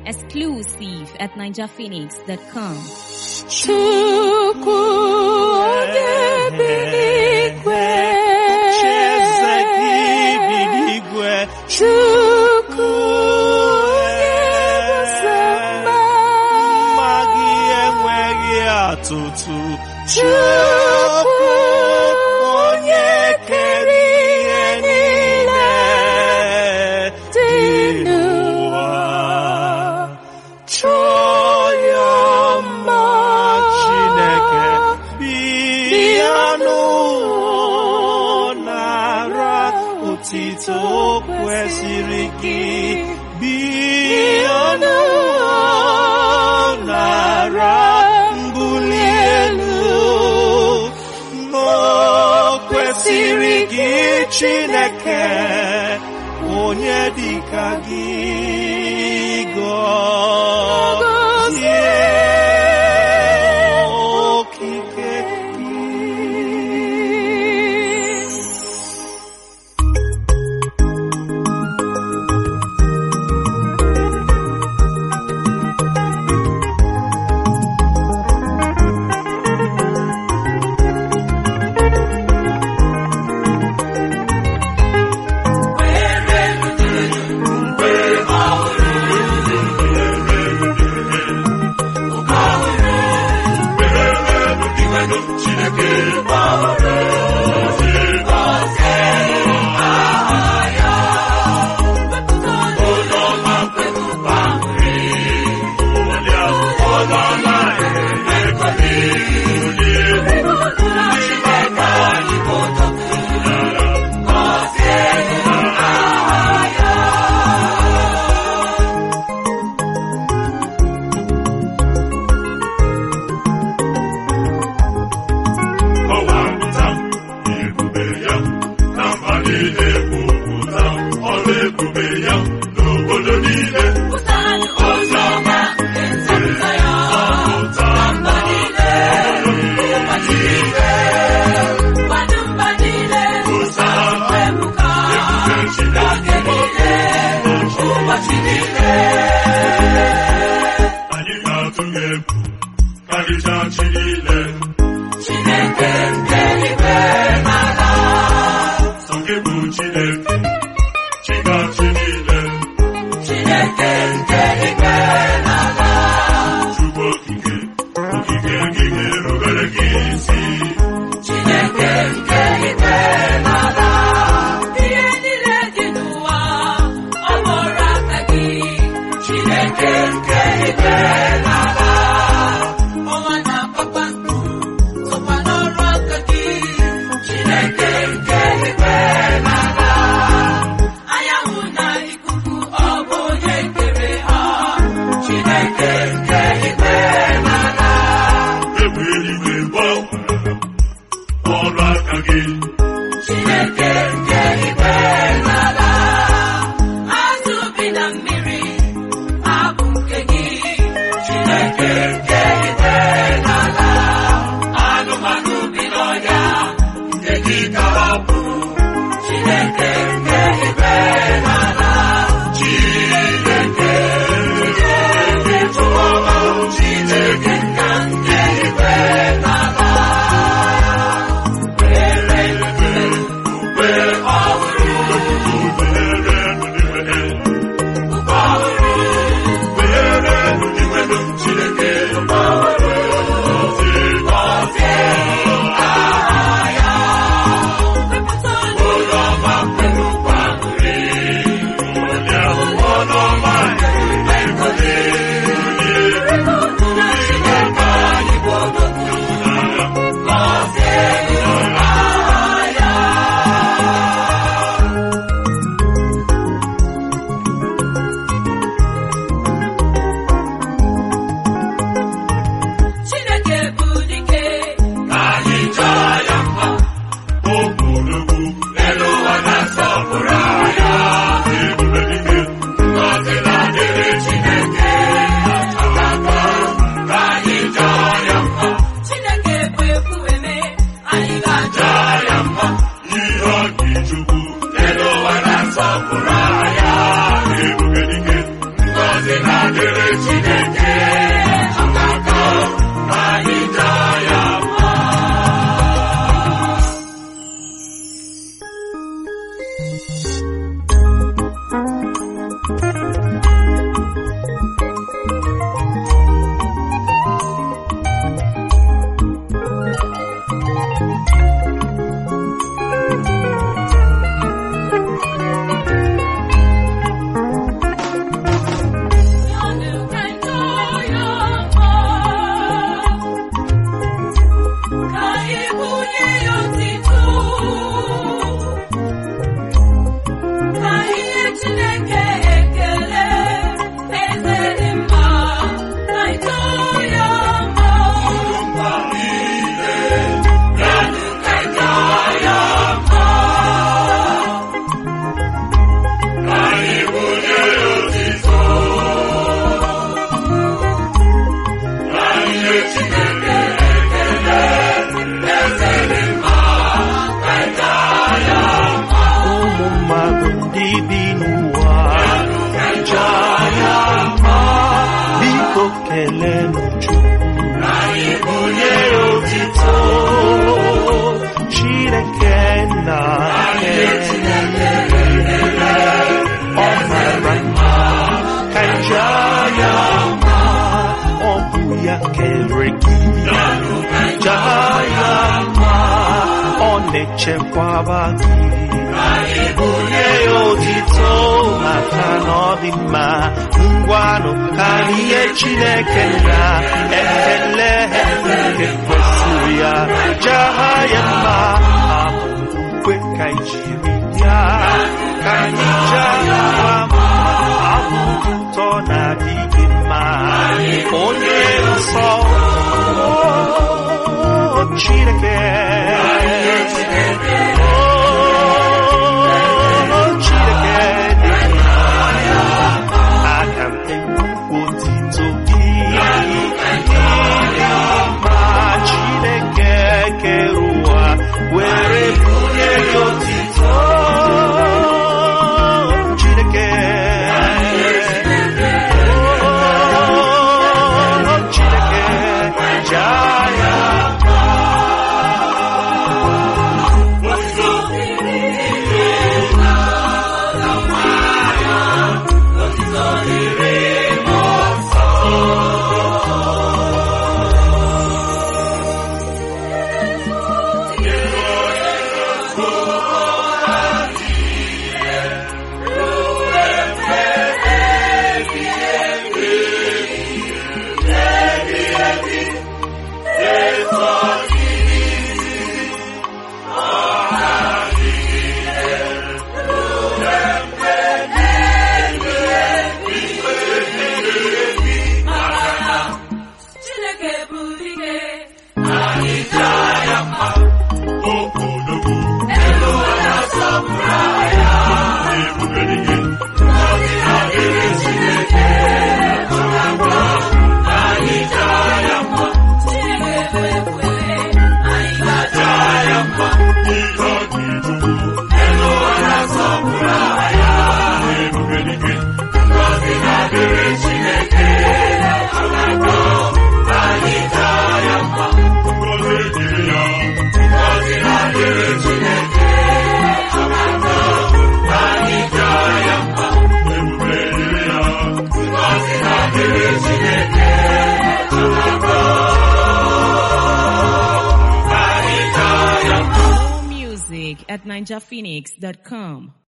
Exclusive at NigerPhoenix.com. Chukwu onye bi n'igwe. Chieze gị bi n'igwe. Chukwu onye bụsọ mma. Mma gị enweghị atụtụ. Chukwu onye kere ihe niile dị n'ụwa. Chọọ ya mma Chineke bịa n'ụwa nara otito kwesịrị gị bịa n'ụwa nara mbuli elu n'o kwesịrị gị Chineke onye dịka gị gọzie okike gị Ọwapụta ebube ya na mba niile kwupụta ọrụ ebube ya n'obodo niile. Ọzọma nzọpụta ya ọpụta mba niile ụbọchị niile. Ụsa ebube Chineke niile ụbọchị niile. Anyị ga-atụ egwu karịchaa chi niile. Chineke nke igwe n'ala. Sọ gị bụ Chineke, Chikachi niile. Chineke nke igwe n'ala. Chukwu okike, okike gị ga-erubere gị isi. Chineke nke igwe n'ala. Ihe niile dị n'ụwa, ọ bụrụ aka gị. Chineke nke igwe n'ala. Ọnwa na kpakpando sokwa n'ọrụ aka gị. Chineke nke igwe n'ala. Anyanwụ na ikuku ọ bụ onye kere ha. Chineke nke igwe n'ala. Egbe eluigwe gbanwere ọrụ aka gị. Chineke nke igwe n'ala. Azụ bi na mmiri abụ nke gị. dịrị Chineke ọkaka ka anyị jaa ya mma. Anyị bunye ya otito. Anyị nye Chineke ekele, eze dị mma, ka anyị jaa ya mma. ụmụ mmadụ ndị bi n'ụwa jaa ya mma biko kelenụ Chukwu Anyị bunye nye ya otito Chineke na ọ mara mma ka anyị jaa ya mma ọ bụ ya kere gị jaa ya mma ọ na-echekwaba gị bunye ya otito maka na ọ dị mma ngwanụ ka anyị nye Chineke na ekele nke kwesịrị ya jaa ya mma abụ ka anyị jiri ya ka anyị jaa ya mma abụ ụtọ na-adịghị mma onye nsọ o Chineke o Chineke dị mma aga m ekwu otito gị ma Chineke kere ụwa were bunye gị otito Chineke o Chineke jaa ya Okodogwu ebube dike ngọzi na-adịrị Chineke ọkaka ka anyị jaa ya mma. Jaa ya mma ihe ọ dị Chukwu elu ụwa na-asọpụrụ aha ya ebube dike ngọzi na-adịrị Chineke ọkaka ka anyị jaa ya mma. Ngọzi dịrị ya ngọzi na-adịrị Chineke ọkaka ka anyị jaa ya mma. Ebube dịrị ya ngọzi na-adịrị Chineke ọkaka ka anyị jaa ya mma. Music at ninjaphoenix.com.